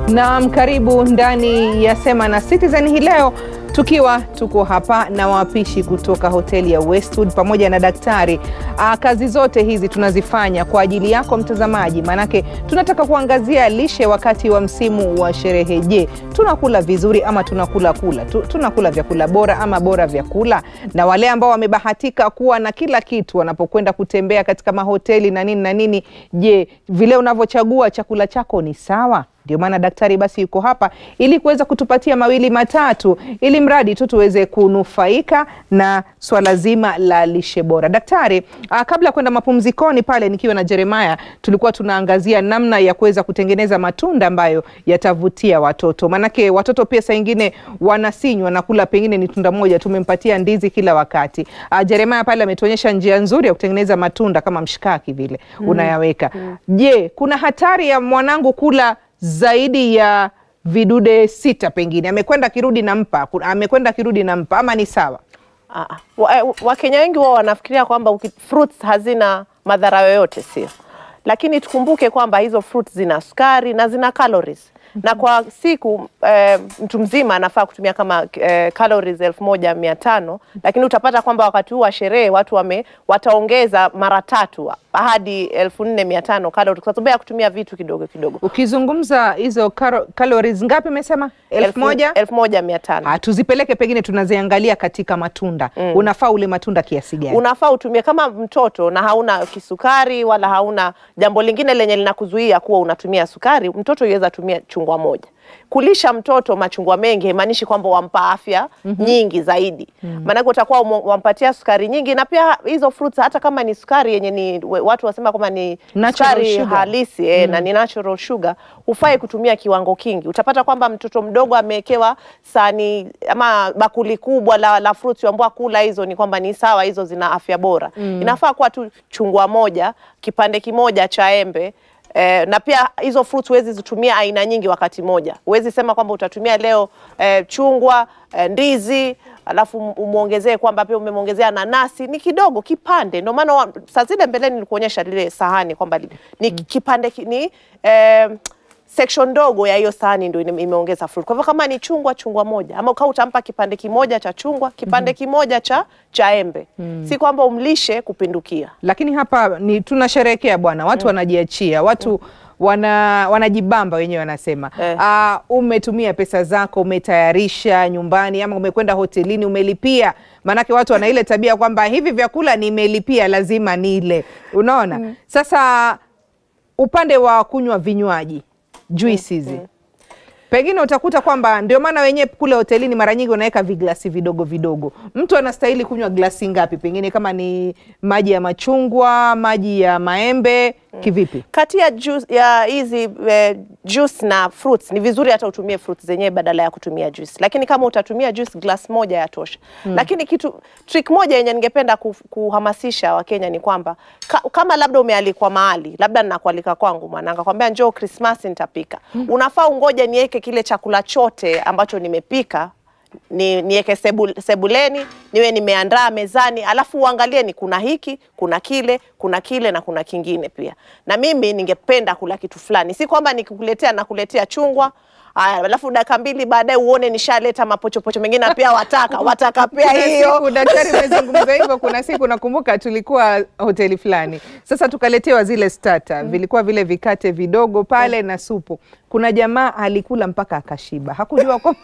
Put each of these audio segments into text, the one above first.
Naam, karibu ndani ya Sema na Citizen hii leo tukiwa tuko hapa na wapishi kutoka hoteli ya Westwood pamoja na daktari. Aa, kazi zote hizi tunazifanya kwa ajili yako mtazamaji, maanake tunataka kuangazia lishe wakati wa msimu wa sherehe. Je, tunakula vizuri ama tunakula kula tu, tunakula vyakula bora ama bora vyakula? Na wale ambao wamebahatika kuwa na kila kitu wanapokwenda kutembea katika mahoteli na nini na nini, je, vile unavyochagua chakula chako ni sawa? Ndio maana daktari basi yuko hapa ili kuweza kutupatia mawili matatu, ili mradi tu tuweze kunufaika na swala zima la lishe bora. Daktari, ah, kabla ya kwenda mapumzikoni pale nikiwa na Jeremiah, tulikuwa tunaangazia namna ya kuweza kutengeneza matunda ambayo yatavutia watoto, maanake watoto pia saa ingine wanasinywa na kula pengine ni tunda moja, tumempatia ndizi kila wakati. Ah, Jeremiah pale ametuonyesha njia nzuri ya kutengeneza matunda kama mshikaki vile unayaweka. Je, kuna hatari ya mwanangu kula zaidi ya vidude sita, pengine amekwenda kirudi nampa, amekwenda kirudi nampa, ama ni sawa? Ah, ah. Wa- eh, Wakenya wengi wao wanafikiria kwamba uki- fruits hazina madhara yoyote, sio? Lakini tukumbuke kwamba hizo fruits zina sukari na zina calories na kwa siku eh, mtu mzima anafaa kutumia kama eh, calories elfu moja mia tano lakini utapata kwamba wakati huu wa sherehe watu wame wataongeza mara tatu hadi elfu nne mia tano calories kwa sababu ya kutumia vitu kidogo kidogo. Ukizungumza hizo karo- calories ngapi umesema? elfu moja? elfu moja mia tano Ah, tuzipeleke pengine tunaziangalia katika matunda. Unafaa ule matunda kiasi gani? unafaa utumie kama mtoto na hauna kisukari wala hauna jambo lingine lenye linakuzuia kuwa unatumia sukari, mtoto yuweza tumia chungwa moja. Kulisha mtoto machungwa mengi haimaanishi kwamba wampa afya nyingi zaidi, maanake utakuwa umo- wampatia sukari nyingi, na pia hizo fruits hata kama ni sukari yenye ni we- watu wasema kwamba ni Natural sukari sugar. halisi eh, na ni natural sugar, hufai kutumia kiwango kingi. Utapata kwamba mtoto mdogo amewekewa sani ama bakuli kubwa la, la fruits ambao kula hizo ni kwamba ni sawa, hizo zina afya bora. Inafaa kuwa tu chungwa moja, kipande kimoja cha embe Eh, na pia hizo fruits huwezi zitumia aina nyingi wakati moja. Huwezi sema kwamba utatumia leo eh, chungwa eh, ndizi alafu um- umwongezee kwamba pia umemwongezea nanasi, ni kidogo kipande. Ndio maana wa- saa zile mbeleni nilikuonyesha lile sahani kwamba li- ni kipande ki- ni eh, section ndogo ya hiyo sahani ndio ime- imeongeza fruit. Kwa hivyo kama ni chungwa, chungwa moja, ama ukawa utampa kipande kimoja cha chungwa, kipande kimoja cha cha embe, si kwamba umlishe kupindukia. Lakini hapa ni tunasherehekea bwana, watu wanajiachia, watu wana wanajibamba wenyewe wanasema. Eh. Ah, umetumia pesa zako, umetayarisha nyumbani ama umekwenda hotelini umelipia. Maanake watu wana ile tabia kwamba hivi vyakula nimelipia, lazima nile. Unaona? Sasa upande wa kunywa vinywaji juice hizi pengine utakuta kwamba ndio maana wenyewe kule hotelini mara nyingi wanaweka viglasi vidogo vidogo. Mtu anastahili kunywa glasi ngapi? Pengine kama ni maji ya machungwa, maji ya maembe, kivipi? kati ya juice, ya hizi eh, juice na fruits ni vizuri hata utumie fruits zenyewe badala ya kutumia juice, lakini kama utatumia juice glass moja ya tosha. Lakini kitu trick moja yenye ningependa ku, kuhamasisha Wakenya ni kwamba ka, kama labda umealikwa mahali, labda ninakualika kwangu mwananga, kwambia njoo Christmas nitapika, unafaa ungoje niweke kile chakula chote ambacho nimepika ni niweke sebu, sebuleni niwe nimeandaa mezani, alafu uangalie ni kuna hiki kuna kile kuna kile na kuna kingine pia. Na mimi ningependa kula kitu fulani, si kwamba nikikuletea nakuletea chungwa aya, alafu dakika mbili baadaye uone nishaleta mapochopocho mengine na pia wataka wataka pia Kuna hiyo siku daktari umezungumza hivyo. Kuna siku nakumbuka tulikuwa hoteli fulani, sasa tukaletewa zile starter, vilikuwa vile vikate vidogo pale na supu. Kuna jamaa alikula mpaka akashiba, hakujua kwamba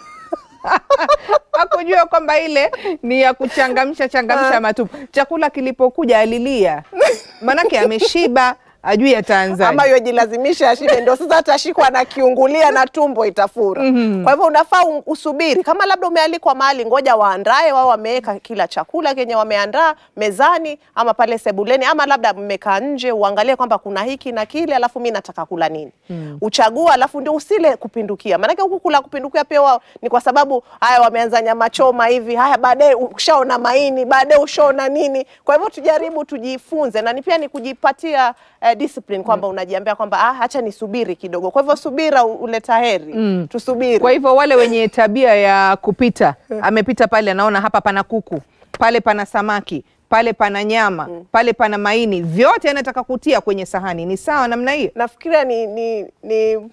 hakujua kwamba ile ni ya kuchangamsha changamsha matupu. Chakula kilipokuja alilia, manake ameshiba, ajui ataanzaje. ama yojilazimisha ashibe, ndio sasa atashikwa na kiungulia na tumbo itafura. Kwa hivyo unafaa u- usubiri, kama labda umealikwa mahali, ngoja waandae wao, wameweka kila chakula kenye wameandaa mezani ama pale sebuleni, ama labda mmekaa nje, uangalie kwamba kuna hiki na kile, alafu mi nataka kula nini, uchagua, alafu ndio usile kupindukia. Maanake huku kula kupindukia pia wao ni kwa sababu haya wameanza nyama choma hivi, haya baadaye ushaona maini, baadaye ushaona nini. Kwa hivyo tujaribu tujifunze, na ni pia ni kujipatia eh, discipline kwamba unajiambia kwamba ah, acha nisubiri kidogo. Kwa hivyo subira u- uleta heri, tusubiri. Kwa hivyo wale wenye tabia ya kupita, amepita pale, anaona hapa pana kuku, pale pana samaki, pale pana nyama, pale pana maini, vyote anataka kutia kwenye sahani. Ni sawa namna hiyo? nafikiria ni, ni, ni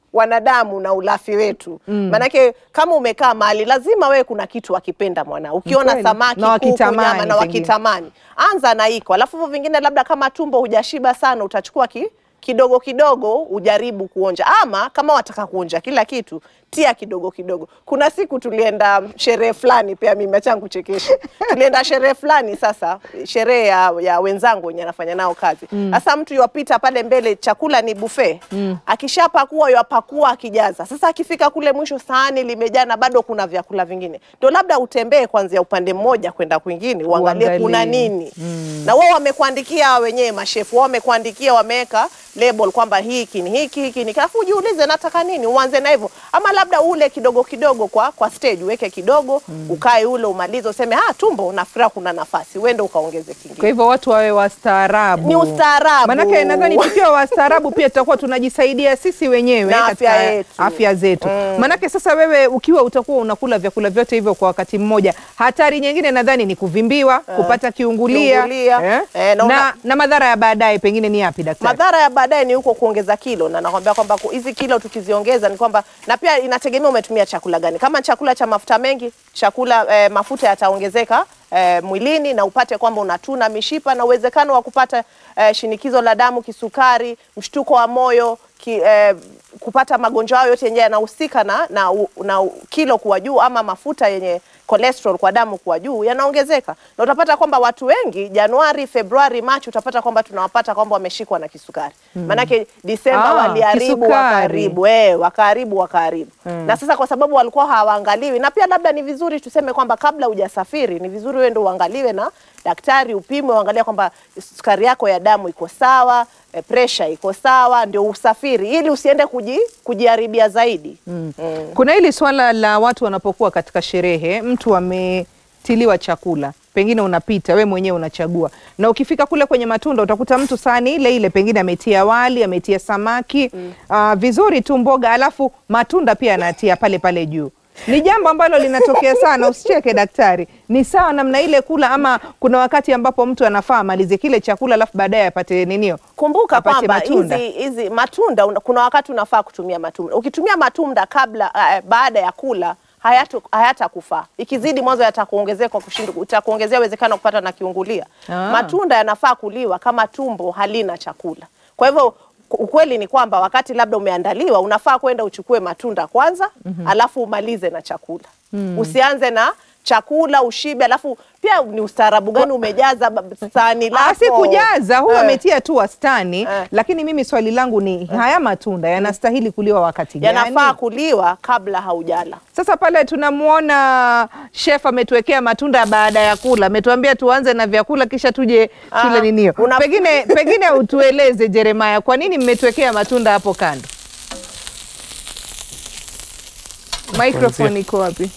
wanadamu na ulafi wetu maanake kama umekaa mahali lazima wewe kuna kitu wakipenda mwana ukiona Kweli. samaki Na kuku wakitamani nyama na pengine. wakitamani anza na iko alafu hivyo vingine labda kama tumbo hujashiba sana utachukua ki, kidogo kidogo ujaribu kuonja ama kama wataka kuonja kila kitu tia kidogo kidogo kuna siku tulienda sherehe fulani pia mimi acha nikuchekeshe tulienda sherehe fulani sasa sherehe ya, ya wenzangu wenye anafanya nao kazi sasa mtu yuwapita pale mbele chakula ni buffet akishapakua yuwapakua akijaza sasa akifika kule mwisho sahani limejaa na bado kuna vyakula vingine ndio labda utembee kuanzia upande mmoja kwenda kwingine uangalie Uangalie. kuna nini na wao wamekuandikia wenyewe mashefu wao wamekuandikia wameweka label kwamba hiki ni hiki hiki ni alafu ujiulize nataka nini uanze na hivyo ama labda ule kidogo kidogo kwa kwa stage uweke kidogo ukae ule umalize useme ah tumbo nafikira kuna nafasi uende ukaongeze Kwa kingine hivyo watu wawe wastaarabu. Ni ustaarabu. Manake nadhani tukiwa wastaarabu pia tutakuwa tunajisaidia sisi wenyewe Na katika afya yetu. afya zetu. Manake sasa wewe ukiwa utakuwa unakula vyakula vyote hivyo kwa wakati mmoja, hatari nyingine nadhani ni kuvimbiwa, kupata kiungulia, Kiungulia. eh? Eh, na na, una- na madhara ya baadaye pengine ni yapi daktari? madhara ya baadaye ni huko kuongeza kilo, na nakwambia kwamba ku- hizi kilo tukiziongeza ni kwamba, na pia inategemea umetumia chakula gani. Kama chakula cha mafuta mengi, chakula eh, mafuta yataongezeka eh, mwilini na upate kwamba unatuna mishipa na uwezekano wa kupata eh, shinikizo la damu, kisukari, mshtuko wa moyo ki, eh, kupata magonjwa hayo yote yenye yanahusika na, na, u- na u- kilo kuwa juu ama mafuta yenye cholesterol kwa damu kuwa juu yanaongezeka, na utapata kwamba watu wengi Januari, Februari, Machi utapata kwamba tunawapata kwamba wameshikwa na kisukari maanake Disemba Ah, waliharibu kisukari. wakaharibu eh, wakaharibu wakaharibu na sasa kwa sababu walikuwa hawaangaliwi, na pia labda ni vizuri tuseme kwamba kabla hujasafiri ni vizuri wewe ndio uangaliwe na daktari, upimwe, uangalie kwamba sukari yako ya damu iko sawa, eh, pressure iko sawa, ndio usafiri ili usiende kuji, kujiharibia zaidi mm. Kuna hili swala la watu wanapokuwa katika sherehe, mtu ametiliwa chakula, pengine unapita we mwenyewe unachagua, na ukifika kule kwenye matunda utakuta mtu sahani ile ile, pengine ametia wali, ametia samaki ah, vizuri tu mboga, alafu matunda pia anatia pale pale juu. Ni jambo ambalo linatokea sana, usicheke daktari. Ni sawa namna ile kula, ama kuna wakati ambapo mtu anafaa amalize kile chakula alafu baadaye apate ninio Kumbuka apate kwamba matunda. hizi hizi matunda una, kuna wakati unafaa kutumia matunda. Ukitumia matunda kabla uh, baada ya kula hayatu- hayatakufaa. Ikizidi mwanzo yatakuongezea kwa kushinda, utakuongezea uwezekano wa kupata na kiungulia. Ah. Matunda yanafaa kuliwa kama tumbo halina chakula. Kwa hivyo ku- ukweli ni kwamba wakati labda umeandaliwa unafaa kwenda uchukue matunda kwanza, alafu umalize na chakula. Usianze na chakula ushibe, alafu pia ni ustaarabu gani umejaza ba- sahani lako? Ah, si kujaza huwa Eh. ametia tu wastani Eh. lakini mimi swali langu ni haya matunda yanastahili kuliwa wakati gani? yanafaa kuliwa kabla haujala. Sasa pale tunamwona chef ametuwekea matunda baada ya kula, ametuambia tuanze na vyakula kisha tuje Ah, tule ninio. una- Pengine pengine utueleze Jeremiah, kwa nini mmetuwekea matunda hapo kando? Microphone iko wapi?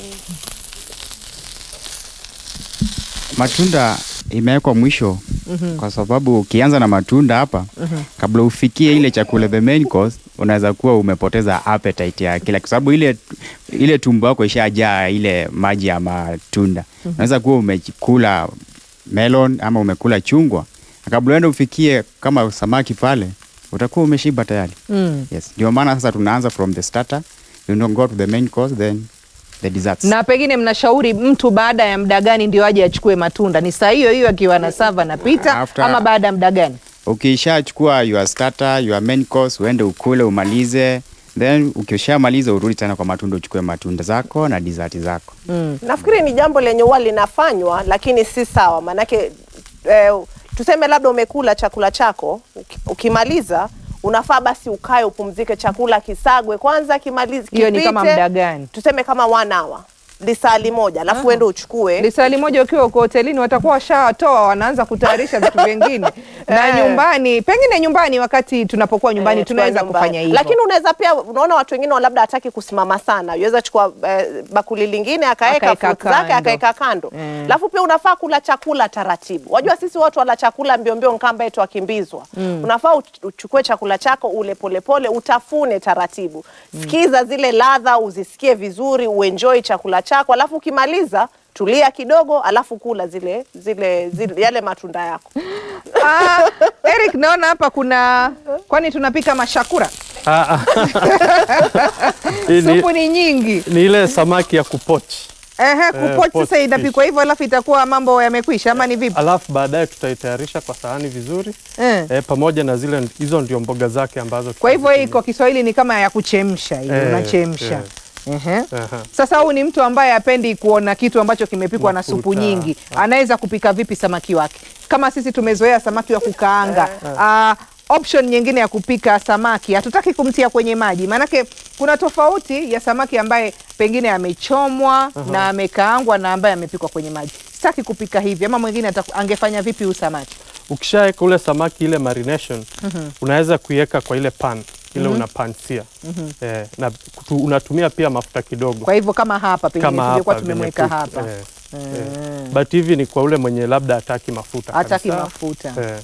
matunda imewekwa mwisho kwa sababu ukianza na matunda hapa kabla ufikie ile chakula the main course unaweza kuwa umepoteza appetite ya kila kwa sababu ile ile tumbo yako ishajaa ile maji ya matunda unaweza kuwa umekula melon ama umekula chungwa na kabla uende ufikie kama samaki pale utakuwa umeshiba tayari Mm. yes ndio maana sasa tunaanza from the starter you don't go to the main course then the desserts Na pengine mnashauri mtu baada ya muda gani ndio aje achukue matunda? Ni saa hiyo hiyo akiwa na sava na pita After- ama baada ya muda gani? ukishachukua your starter, your main course, uende ukule umalize, then ukishamaliza urudi tena kwa matunda uchukue matunda zako na dessert zako. Nafikiri ni jambo lenye huwa linafanywa, lakini si sawa. Maanake eh, tuseme labda umekula chakula chako, uki- ukimaliza unafaa basi ukae upumzike, chakula kisagwe kwanza, kimalize Hiyo ni kama kipite, muda gani? Tuseme kama one hour, lisali moja, alafu uende uchukue Lisali moja ukiwa uko hotelini watakuwa washawatoa, wanaanza kutayarisha vitu vingine na Eh. nyumbani, pengine nyumbani, wakati tunapokuwa nyumbani Eh, tunaweza tukiwa nyumbani. kufanya hivyo. Lakini unaweza pia, unaona watu wengine wa labda hataki kusimama sana, yuweza chukua eh, bakuli lingine akaweka Akaeka fruit zake kando. akaweka kando. Mm. Alafu pia unafaa kula chakula taratibu. Wajua sisi watu wala chakula mbio mbio nkamba yetu wakimbizwa. Unafaa uch- uchukue chakula chako ule polepole, utafune taratibu. Sikiza zile ladha, uzisikie vizuri, uenjoy chakula chako, alafu ukimaliza tulia kidogo, alafu kula zile zile, zile yale matunda yako. Ah, Eric, naona hapa kuna kwani tunapika mashakura Ah, ah. Hii ni, Supu ni nyingi. ni ile samaki ya kupoch, Ehe, kupoch pot sasa inapikwa hivyo alafu itakuwa mambo yamekwisha ama ni vipi? alafu baadaye tutaitayarisha kwa sahani vizuri Eh. eh, pamoja na zile hizo ndio mboga zake ambazo Kwa hivyo hii tutazitumia. kwa Kiswahili ni kama ya kuchemsha hiyo, Eh, unachemsha. eh. Ehe. Aha. Sasa huyu ni mtu ambaye hapendi kuona kitu ambacho kimepikwa na supu Mafuta. nyingi. Anaweza kupika vipi samaki wake? Kama sisi tumezoea samaki wa kukaanga. Ah, option nyingine ya kupika samaki hatutaki kumtia kwenye maji, maanake kuna tofauti ya samaki ambaye pengine amechomwa na amekaangwa na ambaye amepikwa kwenye maji. Sitaki kupika hivi, ama mwingine ataku- angefanya vipi huyu samaki? Ukishaweka ule samaki ile marination unaweza kuiweka kwa ile pan ile unapansia eh, na kutu, unatumia pia mafuta kidogo Kwa hivyo kama hapa pengine kama tungekuwa hapa tumemweka venye ku- hapa eh, eh. but hivi ni kwa ule mwenye labda hataki mafuta hataki kabisa. mafuta eh,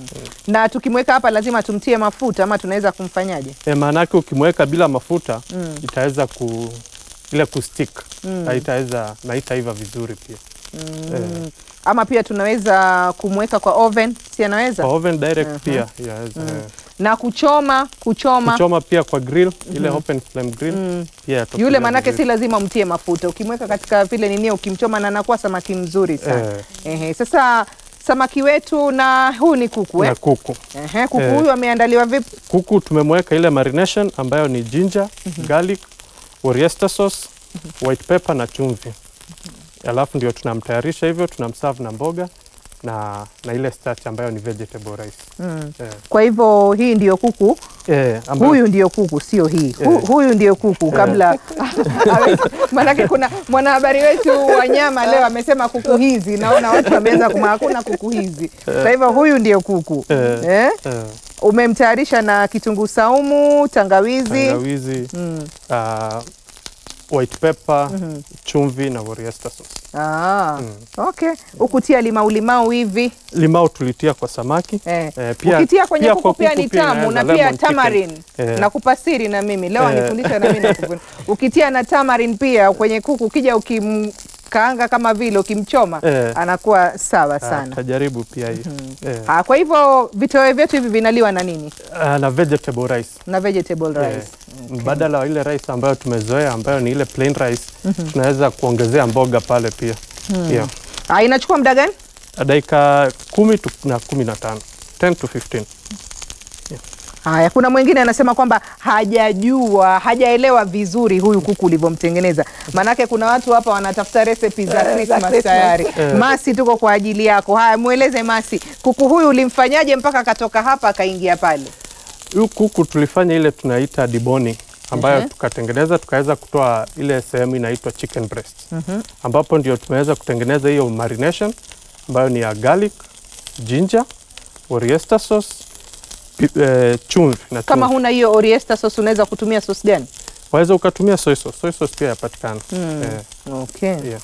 na tukimweka hapa lazima tumtie mafuta ama tunaweza kumfanyaje? eh, maanake ukimweka bila mafuta itaweza ku ile kustick haitaweza na haitaiva vizuri pia eh, Ama pia tunaweza kumweka kwa oven, si anaweza kwa oven direct pia yaweza eh. na kuchoma kuchoma, kuchoma pia kwa grill ile open flame grill pia yatokea yule manake si vizuri. lazima mtie mafuta, ukimweka katika vile nini, ukimchoma na anakuwa samaki mzuri sana Eh. Ehe, sasa samaki wetu na huu ni kuku eh? na kuku Ehe, kuku Eh. huyu ameandaliwa vipi? kuku tumemweka ile marination ambayo ni ginger garlic Worcester sauce white pepper na chumvi alafu ndio tunamtayarisha hivyo tunamserve na mboga na, na ile starch ambayo ni vegetable rice Mm. eh, Kwa hivyo hii ndiyo kuku eh, ambayo, huyu ndio kuku, sio hii. Hu, Eh. huyu ndio kuku kabla maanake kuna mwanahabari wetu wa nyama leo amesema kuku hizi, naona watu wameanza kuma hakuna kuku hizi. Kwa hivyo huyu ndio kuku Eh. eh? eh, Umemtayarisha na kitunguu saumu, tangawizi, tangawizi Mm. uh, white pepper chumvi na Worcester sauce Ah, okay. Ukutia limau limau hivi limau tulitia kwa samaki eh. Eh, pia- Ukitia kwenye pia kuku kwa pia kuku ni pia tamu na inaweza pia lemon chicken. tamarin Eh. na kupasiri na mimi leo Eh. anifundisha na mimi nakufundisha. Ukitia na tamarin pia kwenye kuku, ukija ukimkaanga kama vile ukimchoma Eh. anakuwa sawa Ah, sana. tutajaribu pia hii eh, Ah, kwa hivyo vitoweo vyetu hivi vinaliwa na nini? ah, na vegetable rice Na vegetable rice. Eh, mbadala wa ile rice ambayo tumezoea ambayo ni ile plain rice tunaweza kuongezea mboga pale pia yeah. Ah, inachukua muda gani? dakika kumi tu na kumi na tano 10 to 15 Haya, kuna mwingine anasema kwamba hajajua hajaelewa vizuri huyu kuku ulivyomtengeneza. Maanake kuna watu hapa wanatafuta recipe za Christmas tayari. Masi, tuko kwa ajili yako. Haya, mweleze Masi, kuku huyu ulimfanyaje mpaka akatoka hapa akaingia pale? Huyu kuku tulifanya ile tunaita deboning ambayo Mhm. tukatengeneza tukaweza kutoa ile sehemu inaitwa chicken breast ambapo ndio tumeweza kutengeneza hiyo marination ambayo ni ya garlic, ginger, Worcester sauce, pi- eh, chumvi na Kama chumvi. huna hiyo Oriesta sauce unaweza kutumia sauce gani? Waweza ukatumia soy sauce. Soy sauce pia yapatikana. Eh, Okay. yeah.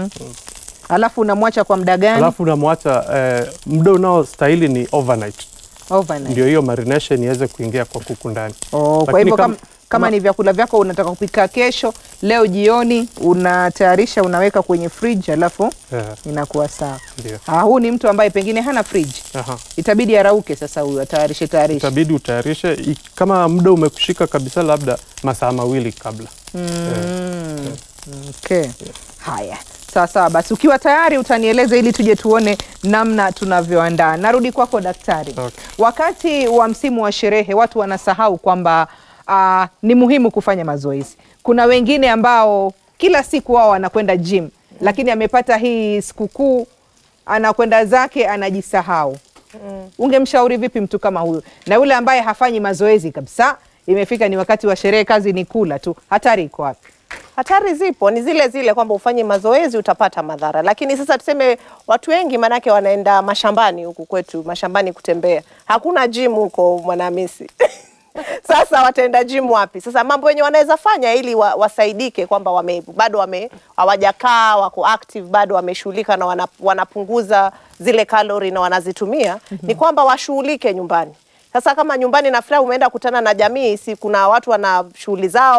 Alafu unamwacha kwa muda gani? Alafu unamwacha eh, muda unaostahili ni overnight Overnight. ndio hiyo marination iweze kuingia kwa kuku ndani. Oh, kwa Lakini hivyo kama- kama, kama ni vyakula vyako unataka kupika kesho, leo jioni unatayarisha, unaweka kwenye fridge, alafu Eh, inakuwa sawa. ndio. Ah, huu ni mtu ambaye pengine hana fridge, Aha. itabidi arauke sasa, huyu atayarishe tayarishe. Itabidi utayarishe i- kama muda umekushika kabisa, labda masaa mawili kabla. Mm. Okay. Haya, sawa sawa, basi ukiwa tayari utanieleza ili tuje tuone namna tunavyoandaa. Narudi kwako daktari. Okay. Wakati wa msimu wa sherehe watu wanasahau kwamba ah, ni muhimu kufanya mazoezi. Kuna wengine ambao kila siku wao wanakwenda gym, lakini amepata hii sikukuu anakwenda zake anajisahau. Ungemshauri vipi mtu kama huyu, na yule ambaye hafanyi mazoezi kabisa, imefika ni wakati wa sherehe, kazi ni kula tu, hatari iko wapi? Hatari zipo ni zile zile kwamba ufanye mazoezi utapata madhara, lakini sasa tuseme watu wengi manake wanaenda mashambani huku kwetu mashambani kutembea, hakuna gym huko Mwanahamisi. Sasa wataenda gym wapi? Sasa mambo yenye wanaweza fanya ili wa, wasaidike kwamba wame, bado wame hawajakaa wako active bado wameshughulika na wana, wanapunguza zile kalori na wanazitumia ni kwamba washughulike nyumbani. Sasa kama nyumbani nafikiri umeenda kutana na jamii, si kuna watu wana shughuli zao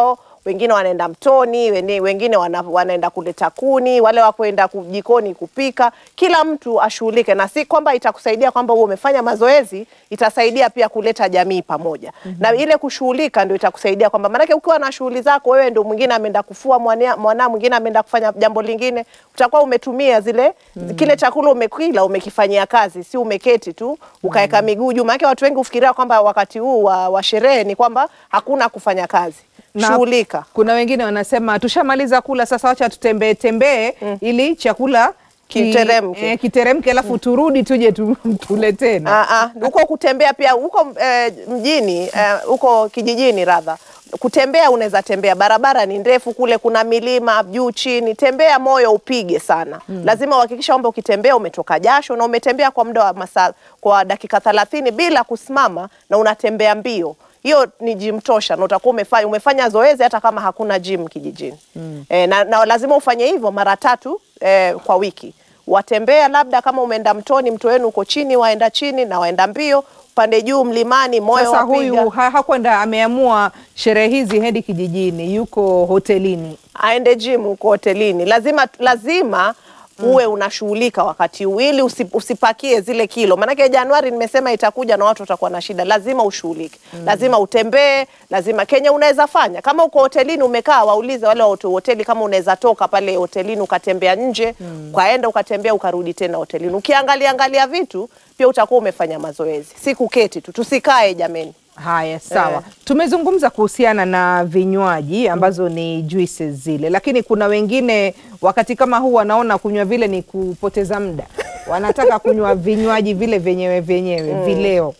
wengine wanaenda mtoni, wene- wengine wana, wanaenda kuleta kuni, wale wa kwenda ku- jikoni kupika. Kila mtu ashughulike, na si kwamba itakusaidia kwamba wewe umefanya mazoezi, itasaidia pia kuleta jamii pamoja na ile kushughulika ndio itakusaidia kwamba, maanake ukiwa na shughuli zako wewe, ndio mwingine ameenda kufua mwana, mwana mwingine ameenda kufanya jambo lingine, utakuwa umetumia zile kile chakula umekila umekifanyia kazi, si umeketi tu ukaweka miguu juu. Maanake watu wengi hufikiria kwamba wakati huu wa, wa sherehe ni kwamba hakuna kufanya kazi. Na Shughulika. Kuna wengine wanasema tushamaliza kula sasa, wacha tutembee tembee ili chakula ki- Kiteremke. eh, kiteremke, alafu turudi tuje tu, tule tena. Ah, ah, huko kutembea pia huko eh, mjini eh, huko kijijini radha kutembea unaweza tembea, barabara ni ndefu kule, kuna milima juu chini, tembea moyo upige sana. Lazima uhakikisha kwamba ukitembea umetoka jasho na umetembea kwa muda wa masaa kwa dakika thelathini bila kusimama na unatembea mbio. Hiyo ni gym tosha na utakuwa umefanya, umefanya zoezi hata kama hakuna gym kijijini. Eh, na, na lazima ufanye hivyo mara tatu eh, kwa wiki watembea labda kama umeenda mtoni, mto wenu uko chini, waenda chini na waenda mbio, upande juu mlimani, moyo Sasa wapiga. huyu ha, hakwenda ameamua sherehe hizi hedi kijijini, yuko hotelini. aende gym huko hotelini, lazima lazima uwe unashughulika wakati huu ili usi, usipakie zile kilo, maanake Januari nimesema itakuja na watu watakuwa na shida. Lazima ushughulike, lazima utembee, lazima Kenya unaweza fanya kama uko hotelini umekaa, waulize wale wa hote- hoteli kama unaweza toka pale hotelini ukatembea nje, ukaenda ukatembea ukarudi tena hotelini, ukiangalia angalia vitu pia utakuwa umefanya mazoezi, si kuketi tu. Tusikae jameni. Haya, sawa. Eh. Tumezungumza kuhusiana na vinywaji ambazo ni juices zile, lakini kuna wengine wakati kama huu wanaona kunywa vile ni kupoteza muda, wanataka kunywa vinywaji vile vyenyewe vyenyewe vileo.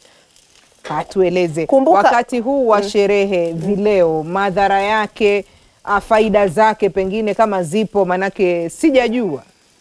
Atueleze Kumbuka- wakati huu wa sherehe, vileo, madhara yake, ah, faida zake pengine kama zipo, manake sijajua.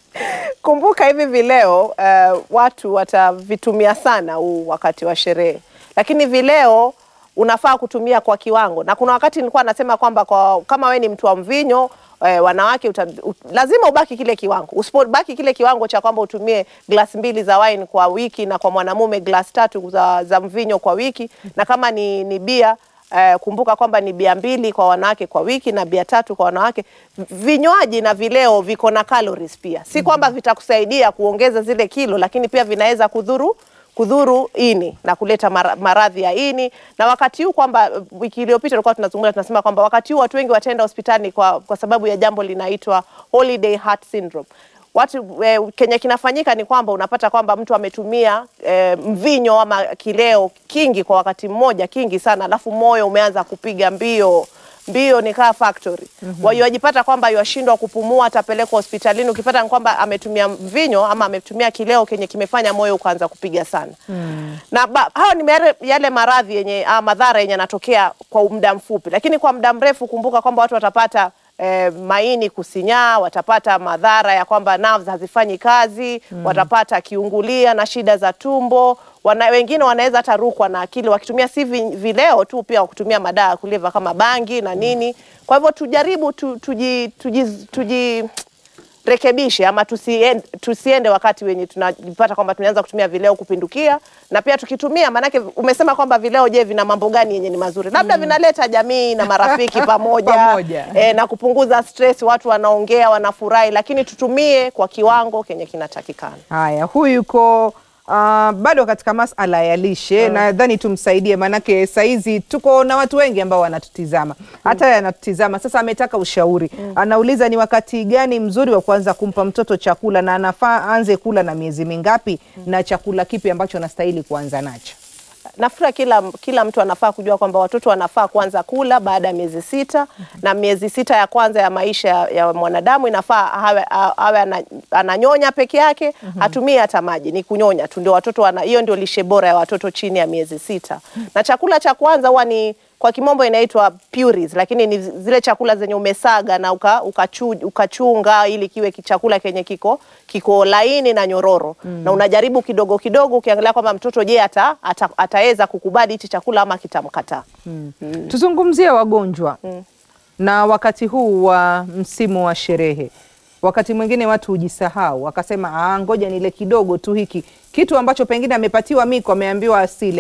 Kumbuka hivi vileo eh, watu watavitumia sana huu wakati wa sherehe, lakini vileo unafaa kutumia kwa kiwango, na kuna wakati nilikuwa nasema kwamba kwa, kama we ni mtu wa mvinyo eh, wanawake uta, ut, lazima ubaki kile kiwango. Usipobaki kile kiwango cha kwamba utumie glasi mbili za wine kwa wiki na kwa mwanamume glasi tatu za, za mvinyo kwa wiki, na kama ni, ni bia Eh, kumbuka kwamba ni bia mbili kwa wanawake kwa wiki na bia tatu kwa wanawake. Vinywaji na vileo viko na calories pia, si kwamba vitakusaidia kuongeza zile kilo, lakini pia vinaweza kudhuru kudhuru ini na kuleta mara- maradhi ya ini. Na wakati huu kwamba eh, wiki iliyopita tulikuwa tunazungumza tunasema kwamba wakati huu watu wengi wataenda hospitali kwa, kwa sababu ya jambo linaitwa holiday heart syndrome watu eh, kenye kinafanyika ni kwamba unapata kwamba mtu ametumia eh, mvinyo ama kileo kingi kwa wakati mmoja kingi sana, alafu moyo umeanza kupiga mbio mbio ni kaa factory. Kwa hiyo wajipata kwamba yashindwa kupumua, atapelekwa hospitalini. Ukipata ni kwamba ametumia mvinyo ama ametumia kileo kenye kimefanya moyo ukaanza kupiga sana na ba, hao ni yale, yale maradhi yenye ah, madhara yenye yanatokea kwa muda mfupi, lakini kwa muda mrefu, kumbuka kwamba watu watapata eh, maini kusinyaa, watapata madhara ya kwamba nerves hazifanyi kazi watapata kiungulia na shida za tumbo wana, wengine wanaweza hata rukwa na akili wakitumia si vi- vileo tu, pia kutumia madawa ya kulevya kama bangi na nini. Kwa hivyo tujaribu tu, tuji, tuji, tuji rekebishe ama tusiende, tusiende wakati wenye tunajipata kwamba tumeanza kutumia vileo kupindukia, na pia tukitumia, maanake umesema kwamba vileo, je, vina mambo gani yenye ni mazuri? Labda vinaleta jamii na marafiki pamoja, Pamoja. eh, na kupunguza stress, watu wanaongea, wanafurahi, lakini tutumie kwa kiwango kenye kinatakikana. Haya, huyu yuko ah, bado katika masala ya lishe nadhani tumsaidie, maanake saizi tuko na watu wengi ambao wanatutizama, hata yeye anatutizama sasa. Ametaka ushauri, anauliza ni wakati gani mzuri wa kuanza kumpa mtoto chakula na anafaa aanze kula na miezi mingapi, na chakula kipi ambacho anastahili kuanza nacho? Nafikiri kila, kila mtu anafaa kujua kwamba watoto wanafaa kuanza kula baada ya miezi sita na miezi sita ya kwanza ya maisha ya, ya mwanadamu inafaa awe, awe ana, ananyonya peke yake hatumii hata maji, ni kunyonya tu, ndio watoto wana, hiyo ndio lishe bora ya watoto chini ya miezi sita. Na chakula cha kwanza huwa ni kwa kimombo inaitwa purees, lakini ni zile chakula zenye umesaga na uka, ukachu, ukachunga ili kiwe ki- chakula kenye kiko kiko laini na nyororo na unajaribu kidogo kidogo, ukiangalia kwamba mtoto je, ata, ata, ataweza kukubali hichi chakula ama kitamkataa. Tuzungumzie wagonjwa na wakati huu wa msimu wa sherehe, wakati mwingine watu hujisahau wakasema, ah, ngoja nile kidogo tu hiki kitu ambacho pengine amepatiwa miko, ameambiwa asile,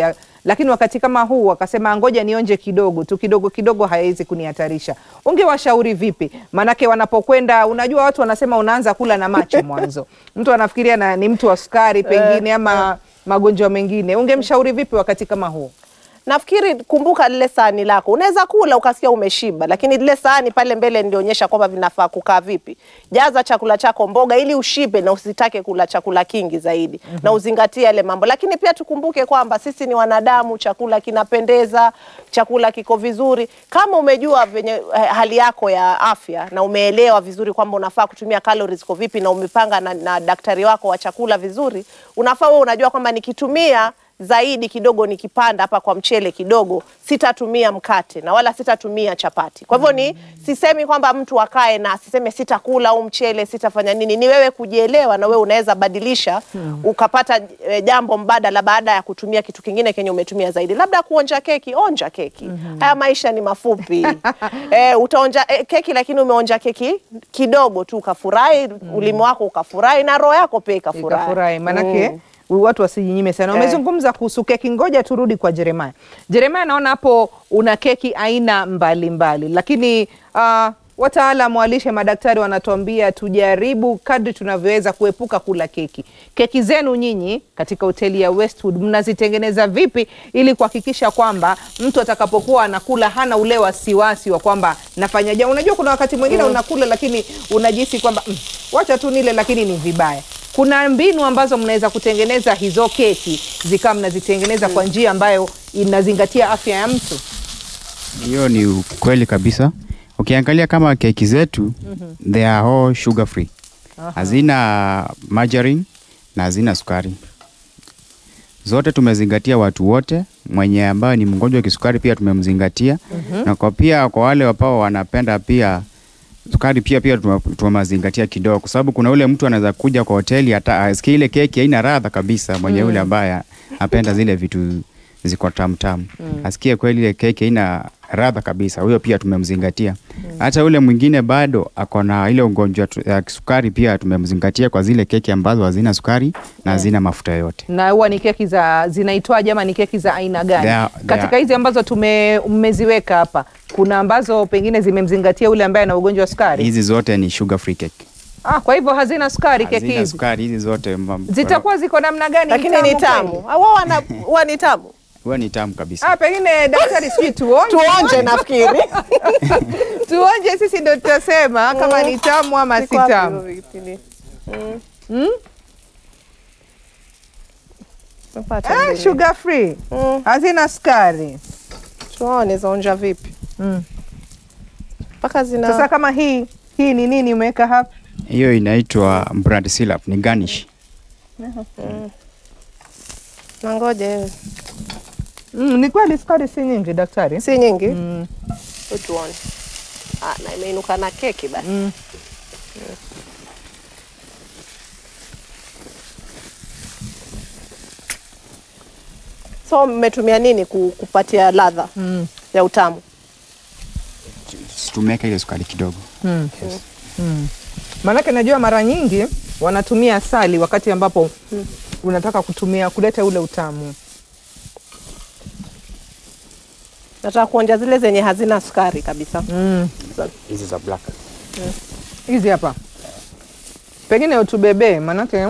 lakini wakati kama huu wakasema ngoja nionje kidogo tu, kidogo kidogo haiwezi kunihatarisha. Ungewashauri vipi? Maanake wanapokwenda, unajua watu wanasema unaanza kula na macho mwanzo, mtu anafikiria na, ni mtu wa sukari pengine ama magonjwa mengine. Ungemshauri vipi wakati kama huu? Nafikiri kumbuka lile sahani lako, unaweza kula ukasikia umeshiba, lakini lile sahani pale mbele ndionyesha kwamba vinafaa kukaa vipi. Jaza chakula chako mboga ili ushibe na usitake kula chakula kingi zaidi na uzingatie yale mambo, lakini pia tukumbuke kwamba sisi ni wanadamu, chakula kinapendeza, chakula kiko vizuri. Kama umejua venye eh, hali yako ya afya na umeelewa vizuri kwamba unafaa kutumia calories kwa vipi na umepanga na, na daktari wako wa chakula vizuri, unafaa wewe unajua kwamba nikitumia zaidi kidogo nikipanda hapa kwa mchele kidogo, sitatumia mkate na wala sitatumia chapati. Kwa hivyo ni sisemi kwamba mtu akae na asiseme sitakula au mchele sitafanya nini. Ni wewe kujielewa, na wewe unaweza badilisha ukapata e, jambo mbadala baada ya kutumia kitu kingine kenye umetumia zaidi, labda kuonja keki. Onja keki, haya maisha ni mafupi. e, utaonja e, keki lakini umeonja keki kidogo tu ukafurahi, ulimi wako ukafurahi na roho yako pia ikafurahi. Ikafurahi manake Mm. watu wasijinyime sana. Eh. Umezungumza kuhusu keki, ngoja turudi kwa Jeremaya. Jeremaya, naona hapo una keki aina mbalimbali mbali. Lakini uh, wataalamu wa lishe, madaktari wanatuambia tujaribu kadri tunavyoweza kuepuka kula keki. Keki zenu nyinyi katika hoteli ya Westwood mnazitengeneza vipi ili kuhakikisha kwamba mtu atakapokuwa anakula hana ule wasiwasi wa kwamba nafanya jambo. Unajua kuna wakati mwingine unakula lakini unajihisi kwamba mm, wacha tu nile, lakini ni vibaya kuna mbinu ambazo mnaweza kutengeneza hizo keki zikawa mnazitengeneza kwa njia ambayo inazingatia afya ya mtu. Hiyo ni ukweli kabisa. Ukiangalia kama keki zetu they are all sugar free, hazina margarine na hazina sukari. Zote tumezingatia watu wote, mwenye ambayo ni mgonjwa wa kisukari pia tumemzingatia, na kwa pia kwa wale ambao wanapenda pia sukari pia pia tume- tumezingatia kidogo, kwa sababu kuna ule mtu anaweza kuja kwa hoteli hata asikie ile keki haina radha kabisa, mwenye yule ambaye apenda zile vitu ziko tamtamu asikie kweli ile keki haina radha kabisa, huyo pia tumemzingatia. Hata ule mwingine bado ako na ile ugonjwa tu- ya kisukari pia tumemzingatia kwa zile keki ambazo hazina sukari na hazina mafuta yoyote. Na huwa ni keki za zinaitwaje ama ni keki za aina gani? They are- they Katika are- hizi ambazo tume mmeziweka hapa, kuna ambazo pengine zimemzingatia ule ambaye ana ugonjwa wa sukari. Hizi zote ni sugar free cake, Ah, kwa hivyo hazina sukari keki hazina hizi. sukari. Hizi zote mam- Zitakuwa ziko namna gani? lakini ni tamu. kweli? Ah, wao wana huwa ni tamu. huwa ni tamu kabisa. Ah, pengine daktari, sijui tuonje Tuonje nafikiri. tuonje, sisi ndio tutasema kama ni tamu ama si Ziko wapi tamu. hivyo vipindi? Mm? Tumepata Ah, mbili. sugar free Mm, hazina sukari. tuone zaonja vipi Mm. mpaka zina Sasa kama hii hii ni nini umeweka hapa? Hiyo inaitwa brand syrup, ni garnish. na ngoje Mm, ni kweli sukari si nyingi daktari. si nyingi Mm. Hebu tuone. Ah, na imeinuka na keki basi. Mm. So mmetumia nini ku- kupatia ladha Mm. ya utamu? Tumeweka ile sukari kidogo. Mm. Mm. Maanake najua mara nyingi wanatumia asali wakati ambapo unataka kutumia kuleta ule utamu. Nataka kuonja zile zenye hazina sukari kabisa. Mm. Hizi za black. Hizi hapa pengine utubebee, maanake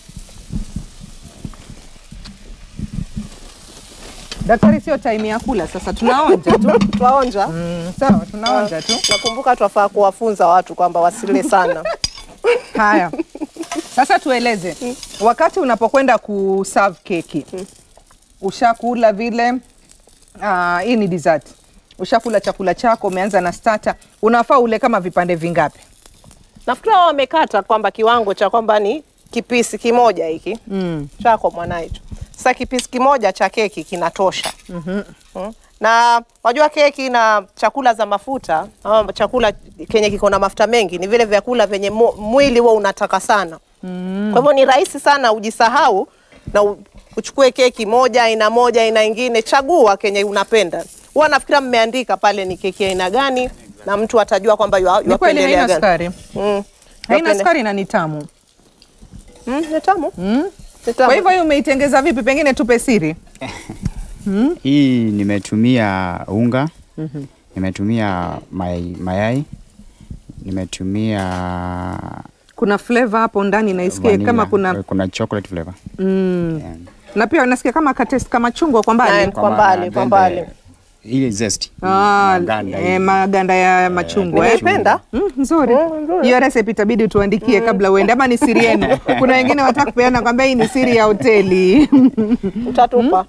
daktari, sio time ya kula sasa, tunaonja tu. Twaonja. Mm, sawa, tunaonja tu. Nakumbuka twafaa kuwafunza watu kwamba wasile sana. Haya, sasa tueleze, wakati unapokwenda kuserve keki, ushakula vile ah, hii ni dessert, ushakula chakula chako, umeanza na starter, unafaa ule kama vipande vingapi? Nafikiri wao wamekata kwamba kiwango cha kwamba ni kipisi kimoja hiki Mm. chako mwana hicho. Sasa kipisi kimoja cha keki kinatosha. mm Na wajua keki na chakula za mafuta ama chakula kenye kiko na mafuta mengi ni vile vyakula vyenye mu- mwili huwa unataka sana. Kwa hivyo ni rahisi sana ujisahau na u- uchukue keki moja aina moja aina ingine, chagua kenye unapenda. Huwa nafikira mmeandika pale ni keki aina gani na mtu atajua kwamba yua- Ni kweli yuapendelea haina gani. sukari, Mm. haina Yuapende- sukari na ni tamu. Mm, ni tamu. Mm. Ni tamu. Kwa hivyo hii umeitengeza vipi? Pengine tupe siri. Hii nimetumia unga, nimetumia may, mayai, nimetumia Kuna flavor hapo ndani naisikia vanilla, kama kuna kuna chocolate flavor. mm. Yeah. na pia nasikia kama katest kama chungwa kwa Na- mbali Kwa mbali, maana kwa then mbali. the- Ile zest. Ah, maganda eh, hivi. maganda ya machungwa eh. Nimeipenda. Mm, nzuri hiyo recipe itabidi tuandikie kabla uende, ama ni siri yenu? Kuna wengine wataka kupeana kwamba hii ni siri ya hoteli Utatupa.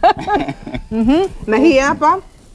na hii hapa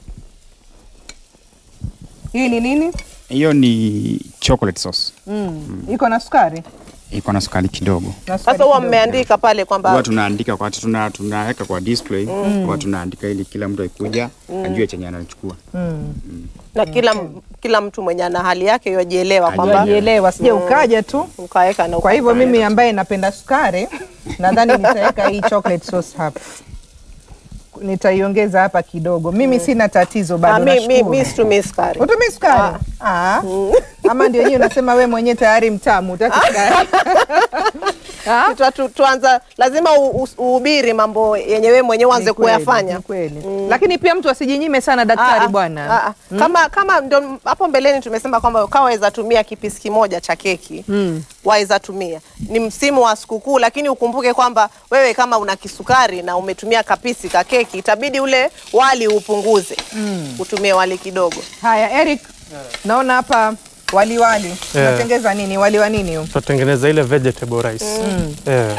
hii ni nini? Hiyo ni chocolate sauce. Mm. Iko na sukari Iko na sukari kidogo. na sukari Sasa huwa kidogo. mmeandika pale Huwa kwamba tunaandika wakati tuna tunaweka kwa display, huwa tunaandika ili kila mtu akikuja ajue chenye anachukua. na kila kila mtu mwenye ana hali yake yajielewa kwamba Wajielewa, sije ukaja tu. ukaweka na Kwa hivyo ukaweka. mimi ambaye napenda sukari, nadhani nitaweka hii chocolate sauce hapa, nitaiongeza hapa kidogo. Mimi sina tatizo Ah, bado, mi- mi- nashukuru. mi situmii sukari. Utumii sukari? Ah. Ama ndio yenyewe unasema we mwenyewe tayari mtamu, utaki sukari. Ah? Tuta- tu- tuanza lazima u- u- uhubiri mambo yenye wewe mwenyewe uanze Ni kweli, kuyafanya. ni kweli. Lakini pia mtu asijinyime sana daktari Ah, ah, bwana. ah, ah. Kama kama ndo hapo mbeleni tumesema kwamba kaweza tumia kipisi kimoja cha keki waweza tumia. Ni msimu wa sikukuu, lakini ukumbuke kwamba wewe kama una kisukari na umetumia kapisi ka keki, itabidi ule wali upunguze, utumie wali kidogo. Haya, Eric, naona hapa wali wali unatengeza nini? Wali wa nini huu? tutatengeneza ile vegetable rice eh,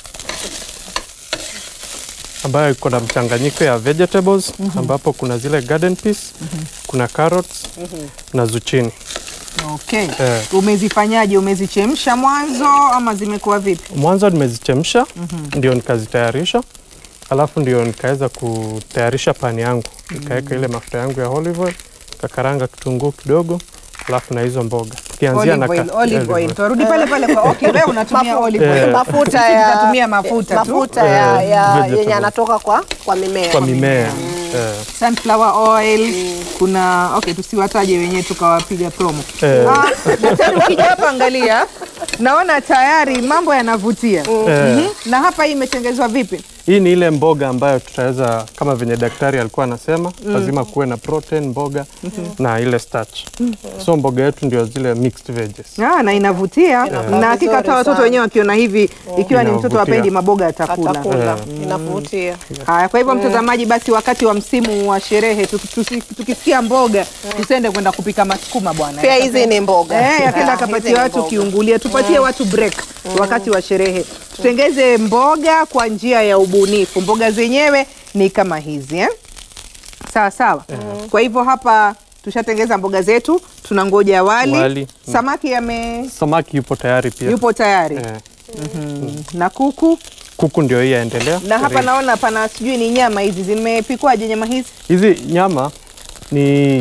ambayo iko na mchanganyiko ya vegetables ambapo kuna zile garden peas, kuna carrots na zucchini. Okay. Eh. Umezifanyaje? Umezichemsha mwanzo ama zimekuwa vipi? Mwanzo nimezichemsha ndio nikazitayarisha, alafu ndio nikaweza kutayarisha pani yangu, nikaweka ile mafuta yangu ya olive oil, kakaranga kitunguu kidogo, alafu na hizo mboga tukianzia na Olive oil, ka- olive oil. Turudi pale pale kwa okay, wewe unatumia olive oil. Eh. mafuta Sisi ya tutatumia mafuta tu. mafuta ya, Eh, ya vegetable. yenye anatoka kwa kwa mimea. kwa mimea eh, Sunflower oil, kuna okay, tusiwataje wenyewe tukawapiga promo. Eh. Ah, daktari ukija hapa angalia, naona tayari mambo yanavutia. eh. Mhm. Na hapa hii imetengezwa vipi? Hii ni ile mboga ambayo tutaweza kama venye daktari alikuwa anasema lazima kuwe na protein mboga na ile starch. So mboga yetu ndio zile mixed veggies. Ah, na inavutia na hakika vizuri hata watoto sana. wenyewe wakiona hivi, ikiwa ni mtoto Inavutia. wapendi maboga atakula. Atakula, inavutia. Haya, kwa hivyo mtazamaji, basi wakati wa msimu wa sherehe tuki- tusi- tukisikia mboga tusende kwenda kupika masukuma bwana. Pia hizi ni mboga. Eh, Ah, yakenda hizi akapatia ni watu mboga. kiungulia, tupatie watu break wakati wa sherehe. Tutengeze mboga kwa njia ya ubunifu. Mboga zenyewe ni kama hizi eh? Sawa sawa. Kwa hivyo hapa tushatengeza mboga zetu, tunangoja wali. Wali. Samaki yame Samaki yupo tayari pia. yupo tayari Eh, na kuku kuku ndio hii yaendelea. na hapa Karibu. naona pana sijui ni nyama hizi zimepikwaje nyama hizi? Hizi nyama ni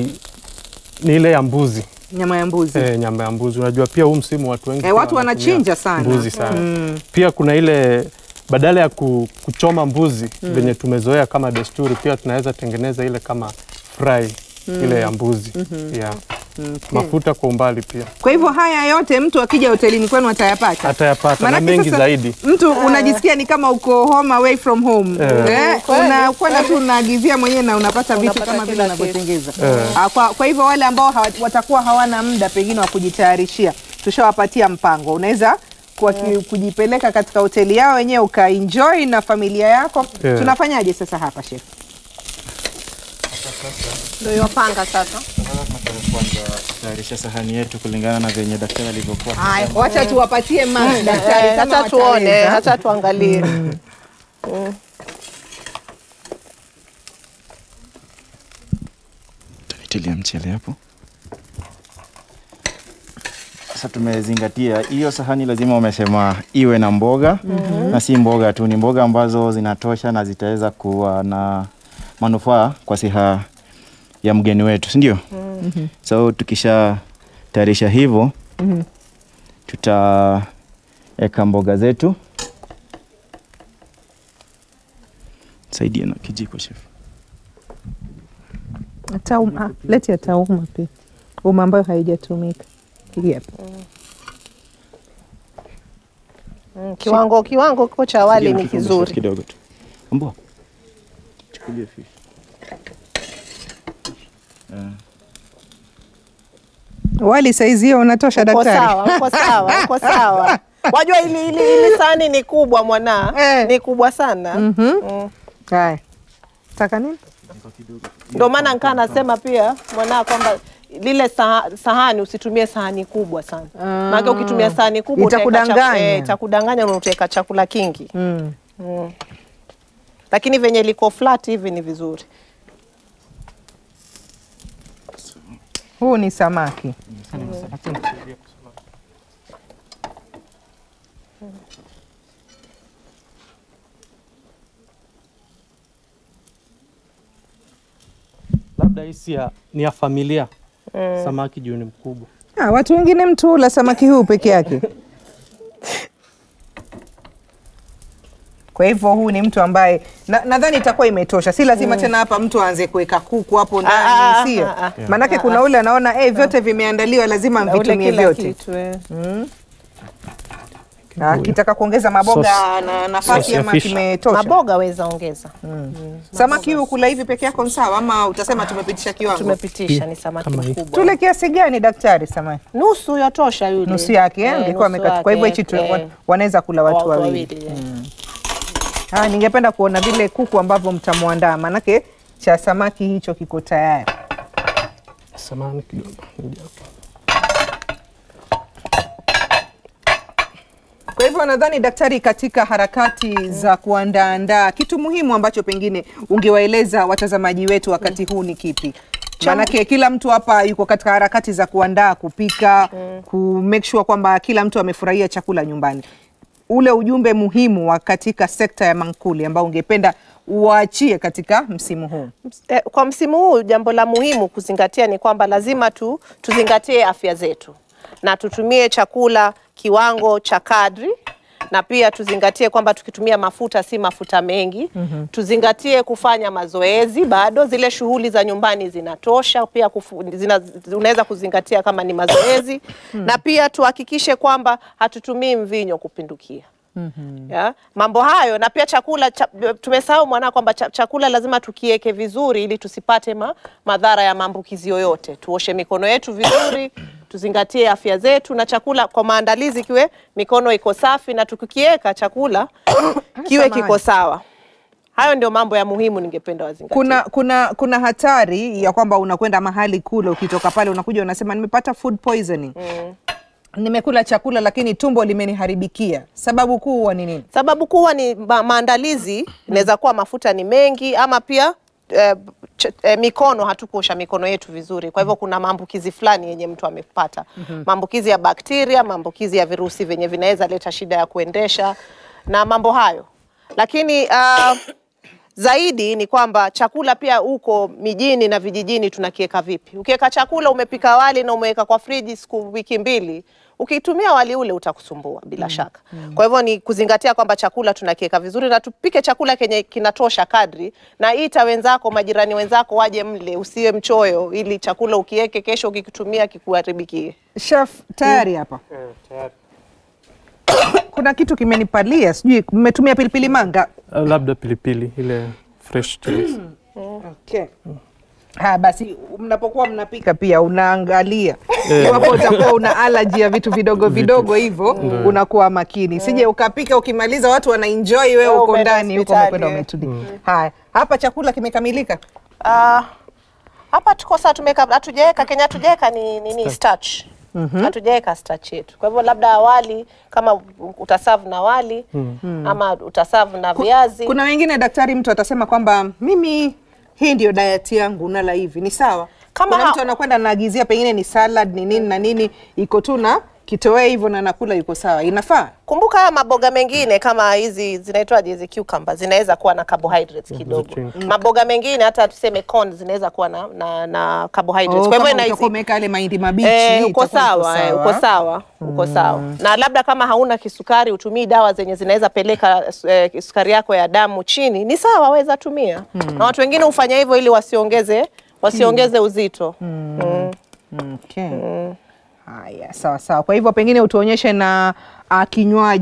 ni ile ya mbuzi. Nyama ya mbuzi. Eh, nyama ya mbuzi. Unajua pia huu msimu watu wengi Eh, pia watu wanatumia wanachinja sana. Mbuzi sana. Pia kuna ile badala ya ku, kuchoma mbuzi venye tumezoea kama desturi, pia tunaweza tengeneza ile kama fry ile ya mbuzi yeah. Mafuta kwa umbali pia Kwa hivyo haya yote mtu akija hotelini kwenu atayapata. atayapata na Maanake mengi sasa zaidi. Mtu unajisikia ni kama uko home away from home. Eh, Kweli. unakwenda tu unaagizia mwenyewe na unapata vitu Unapata kama vile kila unavyotengeza. Ah, Kwa, kwa hivyo wale ambao hawa- watakuwa hawana muda pengine wa kujitayarishia, tushawapatia mpango. Unaweza kwa ki- kujipeleka katika hoteli yao wenyewe ukaenjoy na familia yako. Yeah. Tunafanyaje sasa hapa chef? Ndio yopanga sasa. tayarisha sahani yetu kulingana na venye daktari alivyokuwa. Haya, wacha tuwapatie max daktari Eh, kama Hata tuone, wataweza. hata tuangalie. Tanitilia mchele hapo. Sasa tumezingatia hiyo sahani, lazima umesema iwe na mboga na si mboga tu, ni mboga ambazo zinatosha na zitaweza kuwa na manufaa kwa siha ya mgeni wetu, si ndio? So tukisha tayarisha hivyo tutaweka mboga zetu. Saidia na kijiko chef. Tauma, leti ya tauma pia, uma ambayo haijatumika. Hii hapa. Mm, Kiwango kiwango kiko cha wali Saidia na ni kikombe, chef, kizuri. kidogo tu. Mbwa. Chukulie fish. Wali saizi hiyo unatosha Uko daktari? sawa, uko sawa, uko sawa. Wajua ili ili ili sahani ni kubwa mwana, Eh. ni kubwa sana. Mm. Haya. Taka nini? Ndio maana nikaa nasema pia mwana kwamba lile saha, sahani usitumie sahani kubwa sana. Maana ukitumia sahani kubwa utaweka Itakudanganya. chaku- eh, itakudanganya na utaweka chakula kingi. Mm. Lakini venye liko flat hivi ni vizuri. Huu ni samaki. Labda hii si ya- ni ya familia samaki juu ni mkubwa. Ah, watu wengine mtu hula samaki huu peke yake. Kwa hivyo huu ni mtu ambaye na- nadhani itakuwa imetosha, si lazima tena hapa mtu aanze kuweka kuku hapo Ah, ndani, sio? ah, ah. Maanake kuna ule anaona eh, vyote vimeandaliwa, lazima Na ule mvitumie kila vyote. kitu, eh. Ah, Kitaka kuongeza maboga Sauce- na nafasi sauce ya ama fish. kimetosha. Maboga weza ongeza. Samaki huu kula hivi peke yako ni sawa, ama utasema tumepitisha kiwango? Tumepitisha ni samaki Kama hii. mkubwa. Tule kiasi gani daktari samaki? Nusu yatosha yule. Nusu yake eh? Eh, Ungekuwa nusu amekata. Kwa hivyo yake, hichi tu eh. wanaweza kula watu Watu wawili. eh. Ah, ningependa kuona vile kuku ambavyo mtamwandaa, manake cha samaki hicho kiko tayari. Samahani kidogo. Nija hapa. Kwa hivyo nadhani daktari, katika harakati za kuandaandaa, kitu muhimu ambacho pengine ungewaeleza watazamaji wetu wakati huu ni kipi? Maanake kila mtu hapa yuko katika harakati za kuandaa, kupika, ku make sure kwamba kila mtu amefurahia chakula nyumbani. Ule ujumbe muhimu wa katika sekta ya mankuli ambao ungependa uwaachie katika msimu huu. Eh, kwa msimu huu jambo la muhimu kuzingatia ni kwamba lazima tu tuzingatie afya zetu na tutumie chakula kiwango cha kadri na pia tuzingatie kwamba tukitumia mafuta si mafuta mengi. Tuzingatie kufanya mazoezi, bado zile shughuli za nyumbani zinatosha. Pia kufu, zina, unaweza kuzingatia kama ni mazoezi na pia tuhakikishe kwamba hatutumii mvinyo kupindukia. Ya, mambo hayo na pia chakula cha, tumesahau mwana kwamba cha, chakula lazima tukieke vizuri ili tusipate ma, madhara ya maambukizi yoyote. Tuoshe mikono yetu vizuri, tuzingatie afya zetu na chakula kwa maandalizi kiwe mikono iko safi na tukikieka chakula kiwe Samahani. kiko sawa. Hayo ndio mambo ya muhimu ningependa wazingatie. Kuna, kuna, kuna hatari ya kwamba unakwenda mahali kule, ukitoka pale unakuja unasema nimepata food poisoning nimekula chakula lakini tumbo limeniharibikia. Sababu kuu huwa ni nini? Sababu kubwa ni ma maandalizi, inaweza kuwa mafuta ni mengi ama pia eh, ch- eh, mikono hatukuosha mikono yetu vizuri. Kwa hivyo kuna maambukizi fulani yenye mtu amepata, maambukizi ya bakteria, maambukizi ya virusi vyenye vinaweza leta shida ya kuendesha na mambo hayo, lakini ah, zaidi ni kwamba chakula pia huko mijini na vijijini tunakiweka vipi? Ukiweka chakula umepika wali na umeweka kwa friji siku wiki mbili, ukitumia wali ule utakusumbua bila shaka. Kwa hivyo ni kuzingatia kwamba chakula tunakiweka vizuri na tupike chakula kenye kinatosha kadri, na ita wenzako, majirani wenzako waje mle, usiwe mchoyo, ili chakula ukiweke kesho ukikitumia kikuharibikie. Chef, tayari hapa kuna kitu kimenipalia, sijui mmetumia pilipili manga. Uh, labda pilipili ile fresh chilies. Okay. Ha, basi mnapokuwa mnapika pia unaangalia iwapo utakuwa una alaji ya vitu vidogo vidogo hivyo, unakuwa makini, sije ukapika ukimaliza watu wanaenjoy, wewe Wewe uko umeenda ndani huko hospitali, umekwenda eh. umetulia. Haya, hapa chakula kimekamilika. Ah, hapa tuko saa tumeka hatujaweka Kenya hatujaweka ni nini starch. Hatujaweka starch yetu. Kwa hivyo labda awali kama utasavu na wali ama utasavu na viazi. Kuna wengine daktari, mtu atasema kwamba mimi hii ndio diet yangu, nala hivi, ni sawa. Kama Kuna ha- mtu anakwenda anaagizia pengine ni salad ni nini na nini, iko tu na kitoweo hivyo na nakula, yuko sawa, inafaa. Kumbuka haya maboga mengine kama hizi zinaitwaje hizi cucumber zinaweza kuwa na carbohydrates kidogo. chini. Maboga mengine hata tuseme corn zinaweza kuwa na na, na carbohydrates. Oh, Kwa hivyo kama inahisi- utakuwa umeweka yale mahindi mabichi Eh, uko itakuwa sawa, eh, uko sawa, uko sawa. Na labda kama hauna kisukari, utumii dawa zenye zinaweza peleka eh, sukari yako ya damu chini, ni sawa, weza tumia. Na watu wengine hufanya hivyo ili wasiongeze wasiongeze uzito. Mm. Okay. Haya, sawa sawa. Kwa hivyo pengine utuonyeshe na uh, kinywaji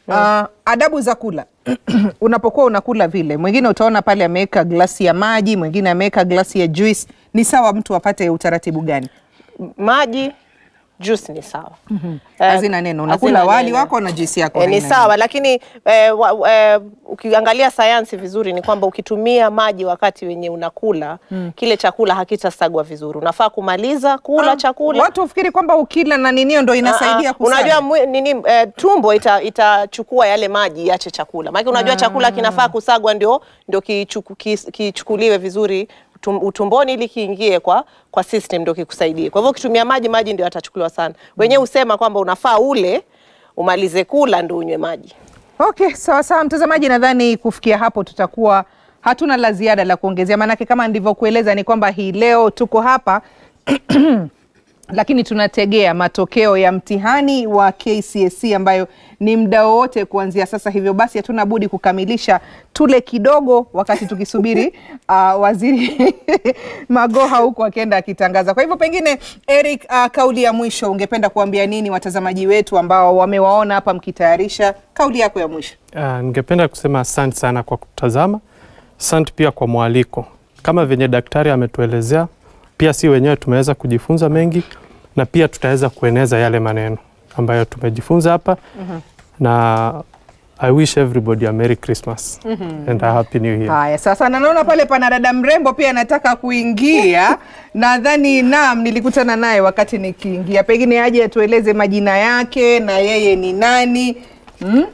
Uh, adabu za kula unapokuwa unakula vile, mwingine utaona pale ameweka glasi ya maji, mwingine ameweka glasi ya juice. Ni sawa mtu apate utaratibu gani? maji juice ni sawa Eh, Hazina neno, unakula hazina wali neno. wako na juice yako. Eh, ni haina sawa lakini eh, wa, eh, ukiangalia sayansi vizuri ni kwamba ukitumia maji wakati wenye unakula kile chakula hakitasagwa vizuri. Unafaa kumaliza kula Ah, chakula Watu ufikiri kwamba ukila na ninio ndo inasaidia Ah, ah, kusaga. unajua mwi- nini eh, tumbo ita- itachukua yale maji iache chakula maana unajua chakula kinafaa kusagwa ndio ndio kichuku- kis- kichukuliwe vizuri utum- utumboni ili kiingie kwa kwa system ndio kikusaidie kwa hivyo ukitumia maji maji ndio yatachukuliwa sana wenyewe husema kwamba unafaa ule umalize kula ndio unywe maji Okay, sawa sawa mtazamaji, nadhani kufikia hapo tutakuwa hatuna la ziada la kuongezea, maanake kama ndivyokueleza ni kwamba hii leo tuko hapa lakini tunategea matokeo ya mtihani wa KCSE ambayo ni muda wowote kuanzia sasa. Hivyo basi hatuna budi kukamilisha tule kidogo, wakati tukisubiri uh, waziri Magoha huku akienda akitangaza. Kwa hivyo pengine Eric, uh, kauli ya mwisho ungependa kuambia nini watazamaji wetu ambao wamewaona hapa mkitayarisha? Kauli yako ya mwisho. Uh, ningependa kusema asante sana kwa kutazama. Asante pia kwa mwaliko. Kama venye daktari ametuelezea, pia si wenyewe tumeweza kujifunza mengi na pia tutaweza kueneza yale maneno ambayo tumejifunza hapa na I wish everybody a Merry Christmas and a Happy New Year. Haya, sasa na naona pale pana dada mrembo pia anataka kuingia. Nadhani naam, nilikutana naye wakati nikiingia, pengine aje atueleze majina yake na yeye ni nani. Hmm?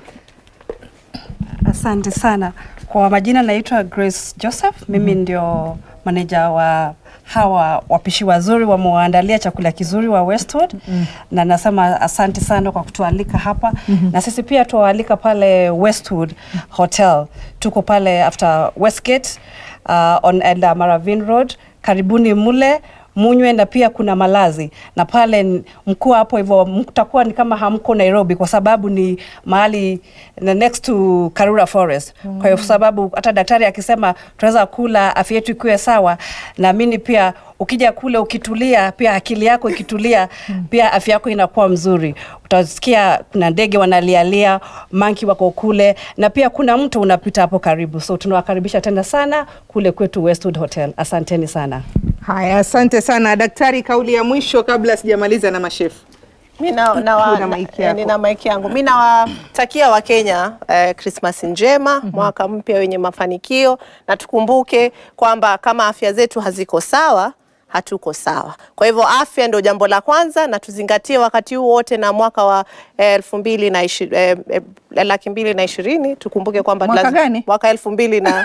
Asante sana kwa majina, naitwa Grace Joseph. Mimi ndio maneja wa hawa wapishi wazuri wamewaandalia chakula kizuri wa Westwood na nasema asante sana kwa kutualika hapa na sisi pia tuwaalika pale Westwood Hotel, tuko pale after Westgate uh, on Elda Maravin Road. Karibuni mule munywe na pia kuna malazi na pale n- mkuu hapo hivyo mtakuwa ni kama hamko Nairobi kwa sababu ni mahali na next to Karura Forest. Kwa hiyo sababu hata daktari akisema tunaweza kula afya yetu ikiwe sawa, naamini pia ukija kule ukitulia, pia akili yako ikitulia, pia afya yako inakuwa mzuri. Utasikia kuna ndege wanalialia, manki wako kule, na pia kuna mto unapita hapo karibu, so tunawakaribisha tena sana kule kwetu Westwood Hotel. Asanteni sana. Haya, asante sana daktari. Kauli ya mwisho kabla sijamaliza na mashefu. Mi na, na wa, Una maiki na, yako. nina maiki yangu. Mi nawatakia Wakenya eh, Krismasi njema, mwaka mpya wenye mafanikio, na tukumbuke kwamba kama afya zetu haziko sawa hatuko sawa. Kwa hivyo afya ndio jambo la kwanza, na tuzingatie wakati huu wote na mwaka wa eh, elfu mbili na ishi, eh, eh, laki mbili na ishirini tukumbuke kwamba Mwaka lazima- gani? mwaka elfu mbili na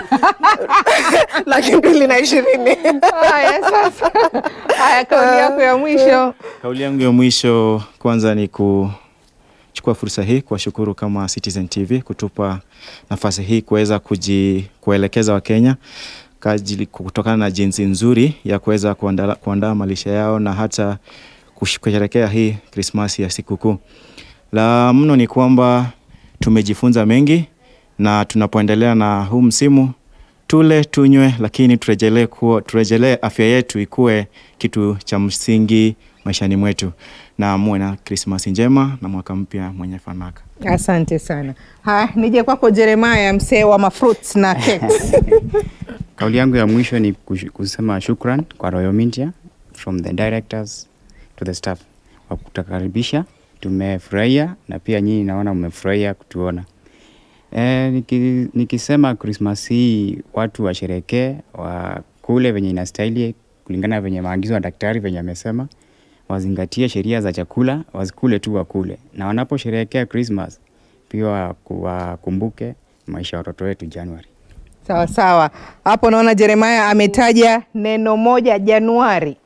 laki mbili na ishirini Haya, sasa haya, kauli yako ya mwisho. Kauli yangu ya mwisho kwanza ni kuchukua fursa hii kuwashukuru kama Citizen TV kutupa nafasi hii kuweza kuji kuelekeza Wakenya kajili kutokana na jinsi nzuri ya kuweza kuandaa kuandaa malisha yao na hata kush- kusherehekea hii Krismasi ya sikukuu. La mno ni kwamba tumejifunza mengi na tunapoendelea na huu msimu tule tunywe, lakini turejelee kuwa turejelee afya yetu ikuwe kitu cha msingi maishani mwetu, na muwe na Krismasi njema na mwaka mpya mwenye fanaka. Asante sana. Haya, nije kwako Jeremaya, msee wa mafruits na cakes. Kauli yangu ya mwisho ni kush- kusema shukran kwa Royal Media from the directors to the staff kwa kutukaribisha. Tumefurahia na pia nyinyi naona mmefurahia kutuona. E, niki, nikisema Christmas hii watu washerekee, wakule venye inastahili kulingana venye maagizo ya daktari venye amesema, wazingatie sheria za chakula, wasikule tu wakule, na wanaposherehekea Christmas pia waku- wakumbuke maisha ya watoto wetu Januari. Sawa sawa, hapo naona Jeremaya ametaja neno moja, Januari.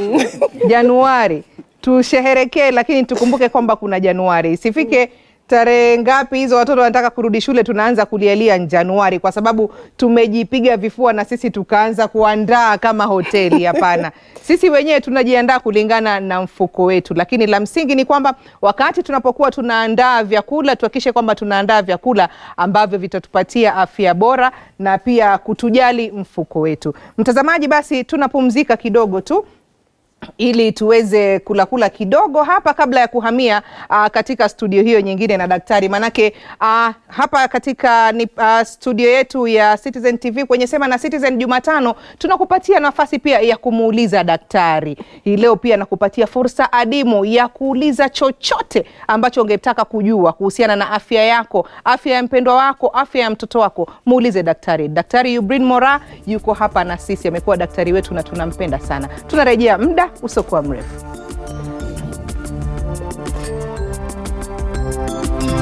Januari tusheherekee, lakini tukumbuke kwamba kuna Januari, isifike tarehe ngapi hizo watoto wanataka kurudi shule, tunaanza kulialia Januari kwa sababu tumejipiga vifua na sisi tukaanza kuandaa kama hoteli. Hapana, sisi wenyewe tunajiandaa kulingana na mfuko wetu, lakini la msingi ni kwamba wakati tunapokuwa tunaandaa vyakula tuhakikishe kwamba tunaandaa vyakula ambavyo vitatupatia afya bora na pia kutujali mfuko wetu. Mtazamaji, basi tunapumzika kidogo tu ili tuweze kulakula kidogo hapa kabla ya kuhamia uh, katika studio hiyo nyingine na daktari manake uh, hapa katika ni, uh, studio yetu ya Citizen TV kwenye Sema na Citizen Jumatano tunakupatia nafasi pia ya kumuuliza daktari. Hii leo pia nakupatia fursa adimu ya kuuliza chochote ambacho ungetaka kujua kuhusiana na afya yako, afya ya mpendwa wako, afya ya mtoto wako, muulize daktari. Daktari Yubrin Mora yuko hapa na sisi, amekuwa daktari wetu na tunampenda sana. Tunarejea muda usiokuwa mrefu.